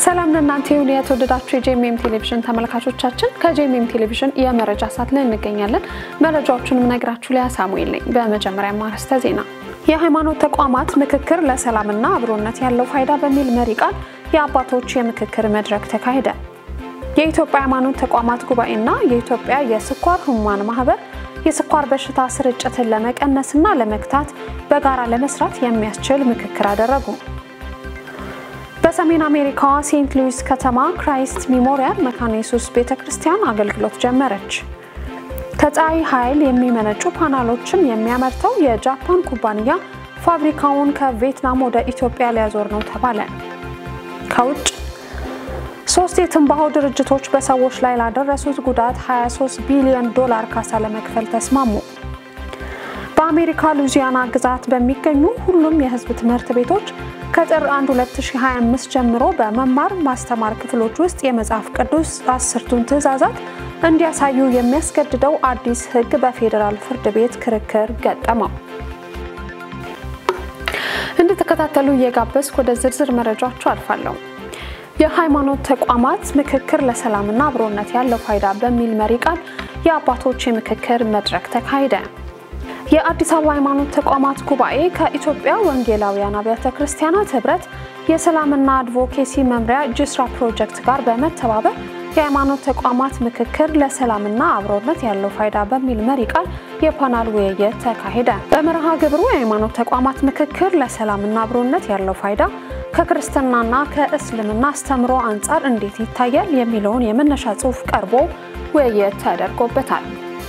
ሰላም ለእናንተ ይሁን የተወደዳችሁ የጄኤምኤም ቴሌቪዥን ተመልካቾቻችን፣ ከጄኤምኤም ቴሌቪዥን የመረጃ ሰዓት ላይ እንገኛለን። መረጃዎቹንም ነግራችሁ ላይ ሳሙኤል ነኝ። በመጀመሪያ ማርስተ ዜና የሃይማኖት ተቋማት ምክክር ለሰላምና አብሮነት ያለው ፋይዳ በሚል መሪ ቃል የአባቶች የምክክር መድረክ ተካሄደ። የኢትዮጵያ ሃይማኖት ተቋማት ጉባኤና የኢትዮጵያ የስኳር ህሙማን ማህበር የስኳር በሽታ ስርጭትን ለመቀነስና ለመግታት በጋራ ለመስራት የሚያስችል ምክክር አደረጉ። በሰሜን አሜሪካዋ ሴንት ሉዊስ ከተማ ክራይስት ሚሞሪያል መካነ ኢየሱስ ቤተ ክርስቲያን አገልግሎት ጀመረች። ከፀሐይ ኃይል የሚመነጩ ፓናሎችን የሚያመርተው የጃፓን ኩባንያ ፋብሪካውን ከቪየትናም ወደ ኢትዮጵያ ሊያዞር ነው ተባለ። ከውጭ ሶስት የትንባሆ ድርጅቶች በሰዎች ላይ ላደረሱት ጉዳት 23 ቢሊዮን ዶላር ካሳ ለመክፈል ተስማሙ። በአሜሪካ ሉዚያና ግዛት በሚገኙ ሁሉም የህዝብ ትምህርት ቤቶች ከጥር 1 2025 ጀምሮ በመማር ማስተማር ክፍሎች ውስጥ የመጽሐፍ ቅዱስ አስርቱን ትእዛዛት እንዲያሳዩ የሚያስገድደው አዲስ ህግ በፌዴራል ፍርድ ቤት ክርክር ገጠመው። እንድትከታተሉ እየጋበዝኩ ወደ ዝርዝር መረጃዎቹ አልፋለሁ። የሃይማኖት ተቋማት ምክክር ለሰላምና አብሮነት ያለው ፋይዳ በሚል መሪ ቃል የአባቶች የምክክር መድረክ ተካሄደ። የአዲስ አበባ ሃይማኖት ተቋማት ጉባኤ ከኢትዮጵያ ወንጌላውያን አብያተ ክርስቲያናት ህብረት የሰላምና አድቮኬሲ መምሪያ ጅስራ ፕሮጀክት ጋር በመተባበር የሃይማኖት ተቋማት ምክክር ለሰላምና አብሮነት ያለው ፋይዳ በሚል መሪ ቃል የፓናል ውይይት ተካሄደ። በመርሃ ግብሩ የሃይማኖት ተቋማት ምክክር ለሰላምና አብሮነት ያለው ፋይዳ ከክርስትናና ከእስልምና አስተምሮ አንጻር እንዴት ይታያል የሚለውን የመነሻ ጽሑፍ ቀርቦ ውይይት ተደርጎበታል።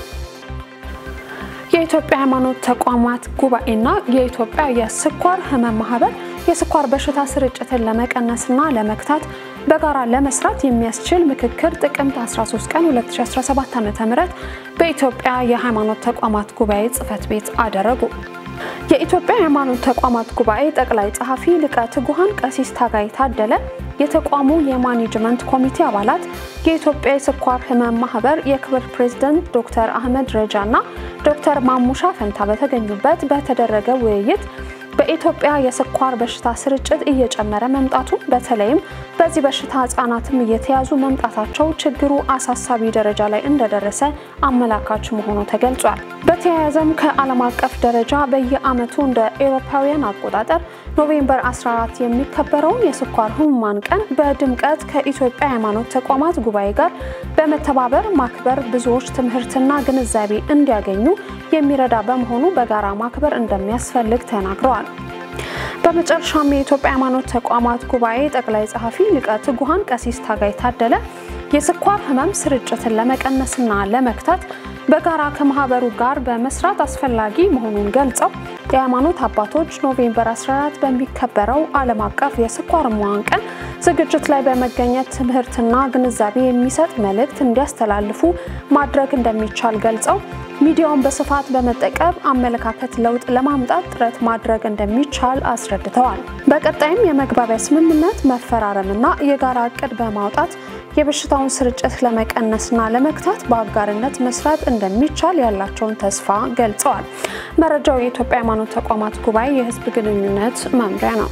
የኢትዮጵያ ሃይማኖት ተቋማት ጉባኤና የኢትዮጵያ የስኳር ህመም ማህበር የስኳር በሽታ ስርጭትን ለመቀነስና ለመግታት በጋራ ለመስራት የሚያስችል ምክክር ጥቅምት 13 ቀን 2017 ዓ.ም በኢትዮጵያ የሃይማኖት ተቋማት ጉባኤ ጽህፈት ቤት አደረጉ። የኢትዮጵያ ሃይማኖት ተቋማት ጉባኤ ጠቅላይ ጸሐፊ ሊቀ ትጉሃን ቀሲስ ታጋይ ታደለ፣ የተቋሙ የማኔጅመንት ኮሚቴ አባላት፣ የኢትዮጵያ የስኳር ህመም ማህበር የክብር ፕሬዝደንት ዶክተር አህመድ ረጃ እና ዶክተር ማሙሻ ፈንታ በተገኙበት በተደረገ ውይይት በኢትዮጵያ የስኳር በሽታ ስርጭት እየጨመረ መምጣቱ በተለይም በዚህ በሽታ ህጻናትም እየተያዙ መምጣታቸው ችግሩ አሳሳቢ ደረጃ ላይ እንደደረሰ አመላካች መሆኑ ተገልጿል። በተያያዘም ከዓለም አቀፍ ደረጃ በየዓመቱ እንደ ኤሮፓውያን አቆጣጠር ኖቬምበር 14 የሚከበረውን የስኳር ህሙማን ቀን በድምቀት ከኢትዮጵያ ሃይማኖት ተቋማት ጉባኤ ጋር በመተባበር ማክበር ብዙዎች ትምህርትና ግንዛቤ እንዲያገኙ የሚረዳ በመሆኑ በጋራ ማክበር እንደሚያስፈልግ ተናግረዋል። በመጨረሻም የኢትዮጵያ ሃይማኖት ተቋማት ጉባኤ ጠቅላይ ጸሐፊ ሊቀ ትጉሃን ቀሲስ ታጋይ ታደለ የስኳር ህመም ስርጭትን ለመቀነስና ለመግታት በጋራ ከማህበሩ ጋር በመስራት አስፈላጊ መሆኑን ገልጸው የሃይማኖት አባቶች ኖቬምበር 14 በሚከበረው ዓለም አቀፍ የስኳር ህሙማን ቀን ዝግጅት ላይ በመገኘት ትምህርትና ግንዛቤ የሚሰጥ መልእክት እንዲያስተላልፉ ማድረግ እንደሚቻል ገልጸው ሚዲያውን በስፋት በመጠቀም አመለካከት ለውጥ ለማምጣት ጥረት ማድረግ እንደሚቻል አስረድተዋል። በቀጣይም የመግባቢያ ስምምነት መፈራረምና የጋራ እቅድ በማውጣት የበሽታውን ስርጭት ለመቀነስና ለመግታት በአጋርነት መስራት እንደሚቻል ያላቸውን ተስፋ ገልጸዋል። መረጃው የኢትዮጵያ ሃይማኖት ተቋማት ጉባኤ የህዝብ ግንኙነት መምሪያ ነው።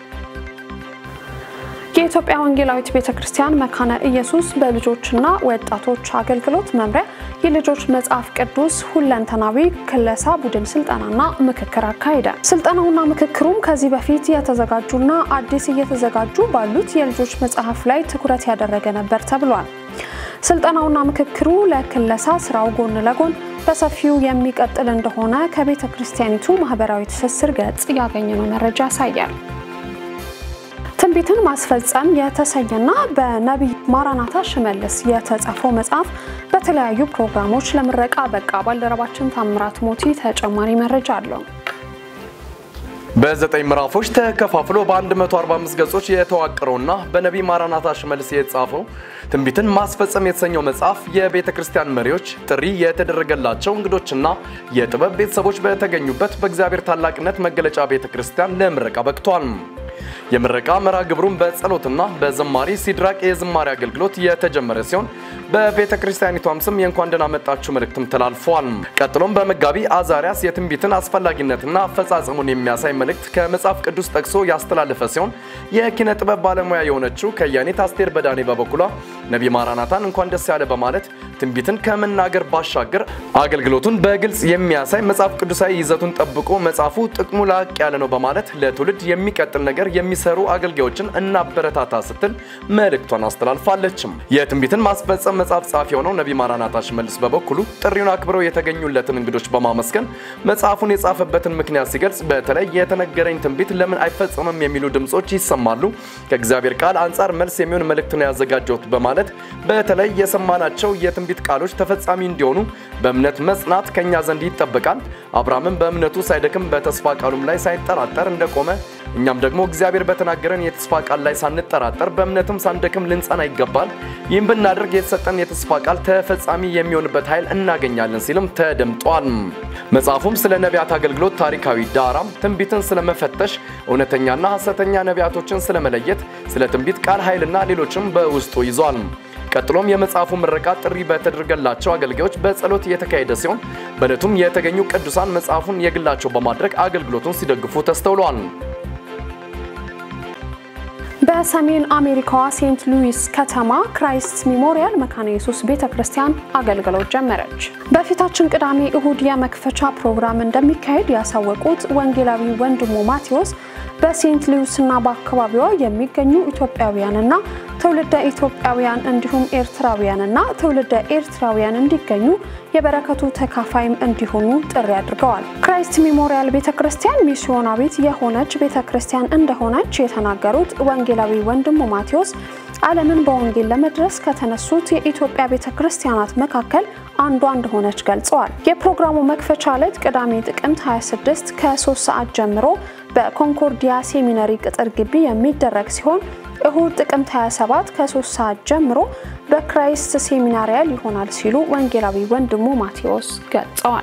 የኢትዮጵያ ወንጌላዊት ቤተ ክርስቲያን መካነ ኢየሱስ በልጆችና ወጣቶች አገልግሎት መምሪያ የልጆች መጽሐፍ ቅዱስ ሁለንተናዊ ክለሳ ቡድን ስልጠናና ምክክር አካሄደ። ስልጠናውና ምክክሩም ከዚህ በፊት የተዘጋጁና አዲስ እየተዘጋጁ ባሉት የልጆች መጽሐፍ ላይ ትኩረት ያደረገ ነበር ተብሏል። ስልጠናውና ምክክሩ ለክለሳ ስራው ጎን ለጎን በሰፊው የሚቀጥል እንደሆነ ከቤተ ክርስቲያኒቱ ማህበራዊ ትስስር ገጽ ያገኘነው መረጃ ያሳያል። ትንቢትን ማስፈጸም የተሰኘና በነቢይ ማራናታ ሽመልስ የተጻፈው መጽሐፍ በተለያዩ ፕሮግራሞች ለምረቃ በቃ። ባልደረባችን ታምራት ሞቲ ተጨማሪ መረጃ አለው። በዘጠኝ ምዕራፎች ተከፋፍሎ በ145 ገጾች የተዋቀረውና በነቢይ ማራናታ ሽመልስ የተጻፈው ትንቢትን ማስፈጸም የተሰኘው መጽሐፍ የቤተ ክርስቲያን መሪዎች፣ ጥሪ የተደረገላቸው እንግዶችና የጥበብ ቤተሰቦች በተገኙበት በእግዚአብሔር ታላቅነት መገለጫ ቤተ ክርስቲያን ለምረቃ በቅቷል። የምረቃ መርሃ ግብሩን በጸሎትና በዘማሪ ሲድራቅ የዝማሬ አገልግሎት የተጀመረ ሲሆን በቤተ ክርስቲያኒቷም ስም የእንኳን ደህና መጣችሁ መልእክትም ተላልፏል። ቀጥሎም በመጋቢ አዛሪያስ የትንቢትን አስፈላጊነትና አፈጻጸሙን የሚያሳይ መልእክት ከመጽሐፍ ቅዱስ ጠቅሶ ያስተላለፈ ሲሆን የኪነ ጥበብ ባለሙያ የሆነችው ከያኔት አስቴር በዳኔ በበኩሏ ነቢይ ማራናታን እንኳን ደስ ያለ በማለት ትንቢትን ከመናገር ባሻገር አገልግሎቱን በግልጽ የሚያሳይ መጽሐፍ ቅዱሳዊ ይዘቱን ጠብቆ መጽሐፉ ጥቅሙ ላቅ ያለ ነው በማለት ለትውልድ የሚቀጥል ነገር የሚሰሩ አገልጋዮችን እናበረታታ ስትል መልእክቷን አስተላልፋለችም። የትንቢትን ማስፈጸም መጽሐፍ ጸሐፊ የሆነው ነቢይ ማራናታ ሽመልስ በበኩሉ ጥሪውን አክብረው የተገኙለትን እንግዶች በማመስገን መጽሐፉን የጻፈበትን ምክንያት ሲገልጽ በተለይ የተነገረኝ ትንቢት ለምን አይፈጸምም የሚሉ ድምጾች ይሰማሉ። ከእግዚአብሔር ቃል አንጻር መልስ የሚሆን መልእክት ነው ያዘጋጀሁት በማለት በተለይ የሰማናቸው የትንቢት ቃሎች ተፈጻሚ እንዲሆኑ በእምነት መጽናት ከኛ ዘንድ ይጠበቃል። አብርሃምም በእምነቱ ሳይደክም በተስፋ ቃሉም ላይ ሳይጠራጠር እንደቆመ እኛም ደግሞ እግዚአብሔር በተናገረን የተስፋ ቃል ላይ ሳንጠራጠር በእምነትም ሳንደክም ልንጸና ይገባል። ይህም ብናደርግ የተሰጠን የተስፋ ቃል ተፈጻሚ የሚሆንበት ኃይል እናገኛለን ሲልም ተደምጧል። መጽሐፉም ስለ ነቢያት አገልግሎት ታሪካዊ ዳራም፣ ትንቢትን ስለመፈተሽ፣ እውነተኛና ሐሰተኛ ነቢያቶችን ስለመለየት፣ ስለ ትንቢት ቃል ኃይልና ሌሎችም በውስጡ ይዟል። ቀጥሎም የመጽሐፉ ምረቃ ጥሪ በተደረገላቸው አገልጋዮች በጸሎት የተካሄደ ሲሆን በዕለቱም የተገኙ ቅዱሳን መጽሐፉን የግላቸው በማድረግ አገልግሎቱን ሲደግፉ ተስተውለዋል። በሰሜን አሜሪካዋ ሴንት ሉዊስ ከተማ ክራይስት ሚሞሪያል መካነ ኢየሱስ ቤተ ክርስቲያን አገልግሎት ጀመረች። በፊታችን ቅዳሜ እሁድ የመክፈቻ ፕሮግራም እንደሚካሄድ ያሳወቁት ወንጌላዊ ወንድሙ ማቴዎስ በሴንት ሉዊስና በአካባቢዋ የሚገኙ ኢትዮጵያውያንና ትውልደ ኢትዮጵያውያን እንዲሁም ኤርትራውያንና ትውልደ ኤርትራውያን እንዲገኙ የበረከቱ ተካፋይም እንዲሆኑ ጥሪ አድርገዋል። ክራይስት ሚሞሪያል ቤተ ክርስቲያን ሚስዮናዊት የሆነች ቤተ ክርስቲያን እንደሆነች የተናገሩት ወንጌላዊ ወንድሙ ማቴዎስ ዓለምን በወንጌል ለመድረስ ከተነሱት የኢትዮጵያ ቤተ ክርስቲያናት መካከል አንዷ እንደሆነች ገልጸዋል። የፕሮግራሙ መክፈቻ ዕለት ቅዳሜ ጥቅምት 26 ከ3 ሰዓት ጀምሮ በኮንኮርዲያ ሴሚነሪ ቅጥር ግቢ የሚደረግ ሲሆን እሁድ ጥቅምት 27 ከ3 ሰዓት ጀምሮ በክራይስት ሴሚናሪያል ይሆናል ሲሉ ወንጌላዊ ወንድሙ ማቴዎስ ገልጸዋል።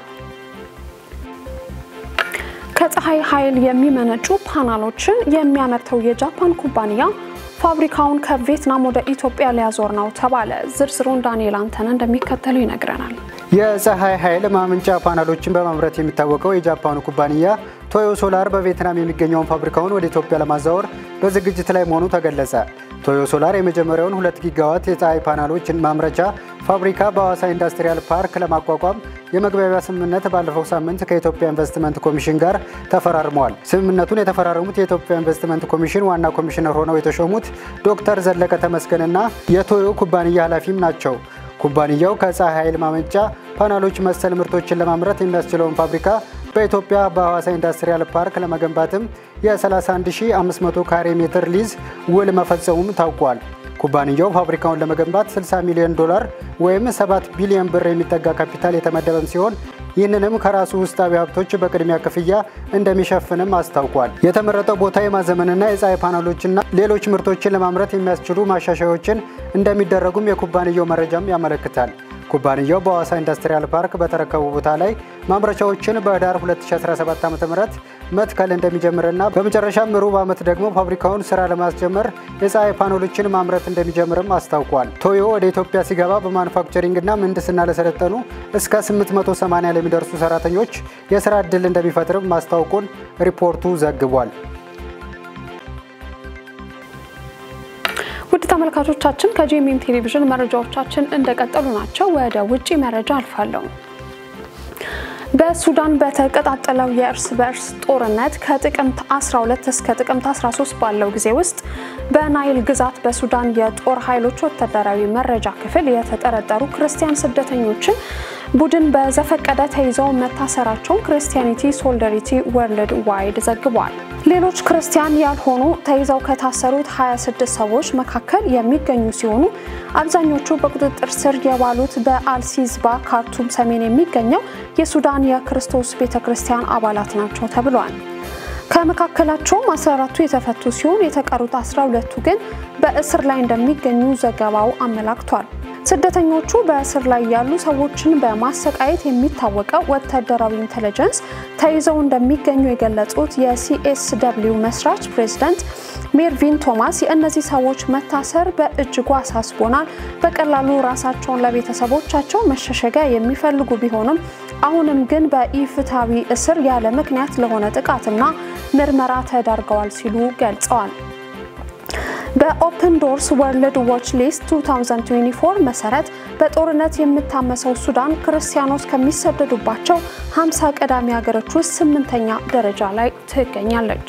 ከፀሐይ ኃይል የሚመነጩ ፓናሎችን የሚያመርተው የጃፓን ኩባንያ ፋብሪካውን ከቪየትናም ወደ ኢትዮጵያ ሊያዞር ነው ተባለ። ዝርዝሩን ዳንኤል አንተነ እንደሚከተለው ይነግረናል። የፀሐይ ኃይል ማመንጫ ፓናሎችን በማምረት የሚታወቀው የጃፓኑ ኩባንያ ቶዮ ሶላር በቪየትናም የሚገኘውን ፋብሪካውን ወደ ኢትዮጵያ ለማዛወር በዝግጅት ላይ መሆኑ ተገለጸ። ቶዮ ሶላር የመጀመሪያውን ሁለት ጊጋዋት የፀሐይ ፓናሎችን ማምረቻ ፋብሪካ በሐዋሳ ኢንዱስትሪያል ፓርክ ለማቋቋም የመግባቢያ ስምምነት ባለፈው ሳምንት ከኢትዮጵያ ኢንቨስትመንት ኮሚሽን ጋር ተፈራርመዋል። ስምምነቱን የተፈራረሙት የኢትዮጵያ ኢንቨስትመንት ኮሚሽን ዋና ኮሚሽነር ሆነው የተሾሙት ዶክተር ዘለቀ ተመስገንና የቶዮ ኩባንያ ኃላፊም ናቸው። ኩባንያው ከፀሐይ ኃይል ማመንጫ ፓናሎች መሰል ምርቶችን ለማምረት የሚያስችለውን ፋብሪካ በኢትዮጵያ በሐዋሳ ኢንዱስትሪያል ፓርክ ለመገንባትም የ31500 ካሬ ሜትር ሊዝ ውል መፈጸሙም ታውቋል። ኩባንያው ፋብሪካውን ለመገንባት 60 ሚሊዮን ዶላር ወይም 7 ቢሊዮን ብር የሚጠጋ ካፒታል የተመደበም ሲሆን ይህንንም ከራሱ ውስጣዊ ሀብቶች በቅድሚያ ክፍያ እንደሚሸፍንም አስታውቋል። የተመረጠው ቦታ የማዘመንና የፀሐይ ፓናሎችና ሌሎች ምርቶችን ለማምረት የሚያስችሉ ማሻሻያዎችን እንደሚደረጉም የኩባንያው መረጃም ያመለክታል። ኩባንያው በሐዋሳ ኢንዱስትሪያል ፓርክ በተረከቡ ቦታ ላይ ማምረቻዎችን በህዳር 2017 ዓ ም መትከል እንደሚጀምርና በመጨረሻም ሩብ ዓመት ደግሞ ፋብሪካውን ስራ ለማስጀመር የፀሐይ ፓኖሎችን ማምረት እንደሚጀምርም አስታውቋል። ቶዮ ወደ ኢትዮጵያ ሲገባ በማኑፋክቸሪንግና ምህንድስና ለሰለጠኑ እስከ 880 ለሚደርሱ ሰራተኞች የስራ ዕድል እንደሚፈጥርም ማስታወቁን ሪፖርቱ ዘግቧል። ውድ ተመልካቾቻችን ከጂኤምኤም ቴሌቪዥን መረጃዎቻችን እንደቀጠሉ ናቸው። ወደ ውጪ መረጃ አልፋለሁ። በሱዳን በተቀጣጠለው የእርስ በእርስ ጦርነት ከጥቅምት 12 እስከ ጥቅምት 13 ባለው ጊዜ ውስጥ በናይል ግዛት በሱዳን የጦር ኃይሎች ወታደራዊ መረጃ ክፍል የተጠረጠሩ ክርስቲያን ስደተኞችን ቡድን በዘፈቀደ ተይዘው መታሰራቸውን ክርስቲያኒቲ ሶሊዳሪቲ ወርልድ ዋይድ ዘግቧል። ሌሎች ክርስቲያን ያልሆኑ ተይዘው ከታሰሩት 26 ሰዎች መካከል የሚገኙ ሲሆኑ አብዛኞቹ በቁጥጥር ስር የዋሉት በአልሲዝባ ካርቱም ሰሜን የሚገኘው የሱዳን የክርስቶስ ቤተ ክርስቲያን አባላት ናቸው ተብሏል። ከመካከላቸውም 14ቱ የተፈቱ ሲሆን የተቀሩት 12ቱ ግን በእስር ላይ እንደሚገኙ ዘገባው አመላክቷል። ስደተኞቹ በእስር ላይ ያሉ ሰዎችን በማሰቃየት የሚታወቀው ወታደራዊ ኢንቴሊጀንስ ተይዘው እንደሚገኙ የገለጹት የሲኤስ ደብሊው መስራች ፕሬዚዳንት ሜርቪን ቶማስ የእነዚህ ሰዎች መታሰር በእጅጉ አሳስቦናል። በቀላሉ ራሳቸውን ለቤተሰቦቻቸው መሸሸጊያ የሚፈልጉ ቢሆኑም አሁንም ግን በኢፍትሐዊ እስር ያለ ምክንያት ለሆነ ጥቃትና ምርመራ ተዳርገዋል ሲሉ ገልጸዋል። በኦፕን ዶርስ ወርልድ ዎች ሊስት 2024 መሰረት በጦርነት የምታመሰው ሱዳን ክርስቲያኖች ከሚሰደዱባቸው 50 ቀዳሚ ሀገሮች ውስጥ ስምንተኛ ደረጃ ላይ ትገኛለች።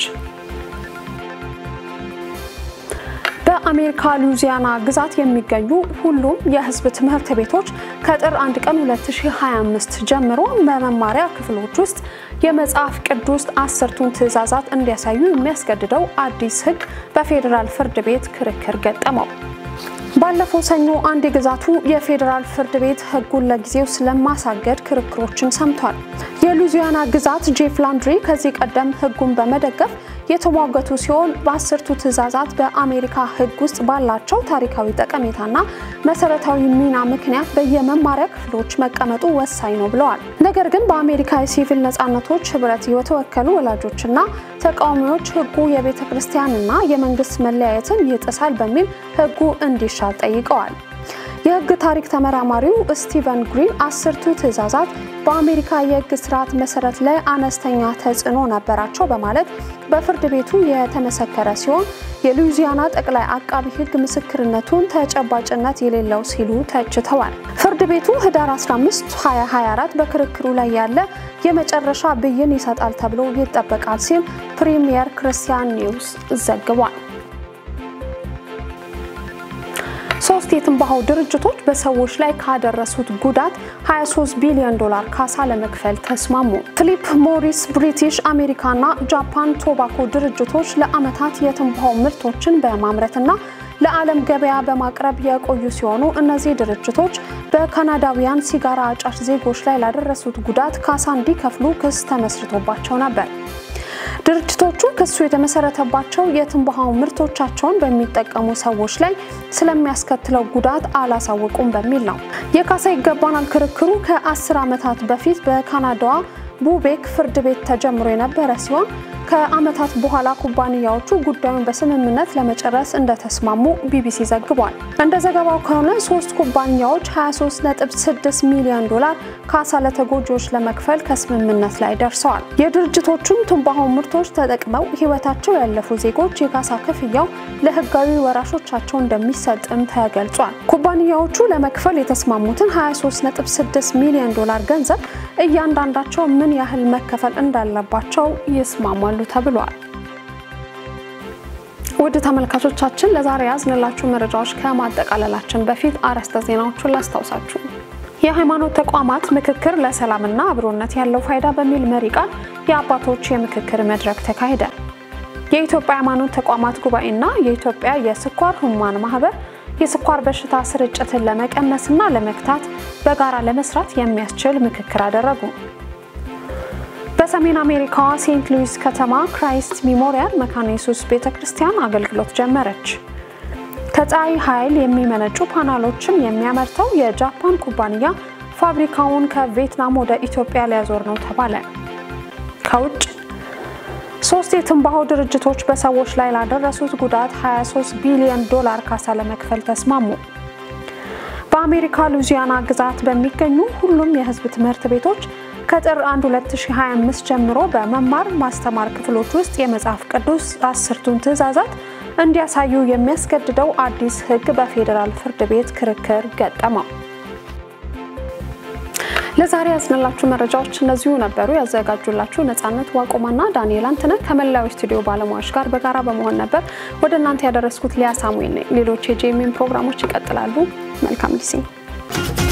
በአሜሪካ ሉዚያና ግዛት የሚገኙ ሁሉም የሕዝብ ትምህርት ቤቶች ከጥር 1 ቀን 2025 ጀምሮ በመማሪያ ክፍሎች ውስጥ የመጽሐፍ ቅዱስ አስርቱን ትዕዛዛት እንዲያሳዩ የሚያስገድደው አዲስ ሕግ በፌዴራል ፍርድ ቤት ክርክር ገጠመው። ባለፈው ሰኞ አንድ የግዛቱ የፌዴራል ፍርድ ቤት ሕጉን ለጊዜው ስለማሳገድ ክርክሮችን ሰምቷል። የሉዚያና ግዛት ጄፍ ላንድሪ ከዚህ ቀደም ሕጉን በመደገፍ የተሟገቱ ሲሆን በአስርቱ ትዕዛዛት በአሜሪካ ሕግ ውስጥ ባላቸው ታሪካዊ ጠቀሜታና መሰረታዊ ሚና ምክንያት በየመማሪያ ክፍሎች መቀመጡ ወሳኝ ነው ብለዋል። ነገር ግን በአሜሪካ የሲቪል ነጻነቶች ህብረት የተወከሉ ወላጆችና ተቃዋሚዎች ሕጉ የቤተ ክርስቲያንና የመንግስት መለያየትን ይጥሳል በሚል ሕጉ እንዲሻር ጠይቀዋል። የህግ ታሪክ ተመራማሪው ስቲቨን ግሪን አስርቱ ትዕዛዛት በአሜሪካ የህግ ስርዓት መሰረት ላይ አነስተኛ ተጽዕኖ ነበራቸው በማለት በፍርድ ቤቱ የተመሰከረ ሲሆን የሉዊዚያና ጠቅላይ አቃቢ ህግ ምስክርነቱን ተጨባጭነት የሌለው ሲሉ ተችተዋል። ፍርድ ቤቱ ህዳር 15 2024 በክርክሩ ላይ ያለ የመጨረሻ ብይን ይሰጣል ተብሎ ይጠበቃል ሲል ፕሪሚየር ክርስቲያን ኒውስ ዘግቧል። ሶስት የትንባሆ ድርጅቶች በሰዎች ላይ ካደረሱት ጉዳት 23 ቢሊዮን ዶላር ካሳ ለመክፈል ተስማሙ። ፊሊፕ ሞሪስ ብሪቲሽ አሜሪካና ጃፓን ቶባኮ ድርጅቶች ለዓመታት የትንባሆ ምርቶችን በማምረትና ለዓለም ገበያ በማቅረብ የቆዩ ሲሆኑ እነዚህ ድርጅቶች በካናዳውያን ሲጋራ አጫሽ ዜጎች ላይ ላደረሱት ጉዳት ካሳ እንዲከፍሉ ክስ ተመስርቶባቸው ነበር። ድርጅቶቹ ክሱ የተመሰረተባቸው የትንባሆ ምርቶቻቸውን በሚጠቀሙ ሰዎች ላይ ስለሚያስከትለው ጉዳት አላሳወቁም በሚል ነው። የካሳ ይገባናል ክርክሩ ከ10 ዓመታት በፊት በካናዳዋ ቡቤክ ፍርድ ቤት ተጀምሮ የነበረ ሲሆን ከዓመታት በኋላ ኩባንያዎቹ ጉዳዩን በስምምነት ለመጨረስ እንደተስማሙ ቢቢሲ ዘግቧል። እንደ ዘገባው ከሆነ ሶስት ኩባንያዎች 23.6 ሚሊዮን ዶላር ካሳ ለተጎጂዎች ለመክፈል ከስምምነት ላይ ደርሰዋል። የድርጅቶቹን ትንባሆ ምርቶች ተጠቅመው ሕይወታቸው ያለፉ ዜጎች የካሳ ክፍያው ለሕጋዊ ወራሾቻቸው እንደሚሰጥም ተገልጿል። ኩባንያዎቹ ለመክፈል የተስማሙትን 23.6 ሚሊዮን ዶላር ገንዘብ እያንዳንዳቸው ምን ያህል መከፈል እንዳለባቸው ይስማማሉ ተብሏል። ውድ ተመልካቾቻችን ለዛሬ ያዝንላችሁ መረጃዎች ከማጠቃለላችን በፊት አርዕስተ ዜናዎቹን ላስታውሳችሁ። የሃይማኖት ተቋማት ምክክር ለሰላምና አብሮነት ያለው ፋይዳ በሚል መሪ ቃል የአባቶች የምክክር መድረክ ተካሄደ። የኢትዮጵያ ሃይማኖት ተቋማት ጉባኤና የኢትዮጵያ የስኳር ህሙማን ማህበር የስኳር በሽታ ስርጭትን ለመቀነስና ለመግታት በጋራ ለመስራት የሚያስችል ምክክር አደረጉ። በሰሜን አሜሪካዋ ሴንት ሉዊስ ከተማ ክራይስት ሚሞሪያል መካነ ኢየሱስ ቤተ ክርስቲያን አገልግሎት ጀመረች። ከፀሐይ ኃይል የሚመነጩ ፓናሎችን የሚያመርተው የጃፓን ኩባንያ ፋብሪካውን ከቪየትናም ወደ ኢትዮጵያ ሊያዞር ነው ተባለ። ከውጭ ሶስት የትንባሆ ድርጅቶች በሰዎች ላይ ላደረሱት ጉዳት 23 ቢሊዮን ዶላር ካሳ ለመክፈል ተስማሙ። በአሜሪካ ሉዚያና ግዛት በሚገኙ ሁሉም የህዝብ ትምህርት ቤቶች ከጥር 1 2025 ጀምሮ በመማር ማስተማር ክፍሎች ውስጥ የመጽሐፍ ቅዱስ አስርቱን ትዕዛዛት እንዲያሳዩ የሚያስገድደው አዲስ ህግ በፌዴራል ፍርድ ቤት ክርክር ገጠመው። ለዛሬ ያዝንላችሁ መረጃዎች እነዚሁ ነበሩ። ያዘጋጁላችሁ ነጻነት ዋቆማና ዳንኤል አንትነህ ከመላው ስቱዲዮ ባለሙያዎች ጋር በጋራ በመሆን ነበር ወደ እናንተ ያደረስኩት ሊያ ሳሙኤል ነኝ። ሌሎች የጄኤምኤም ፕሮግራሞች ይቀጥላሉ። መልካም ጊዜ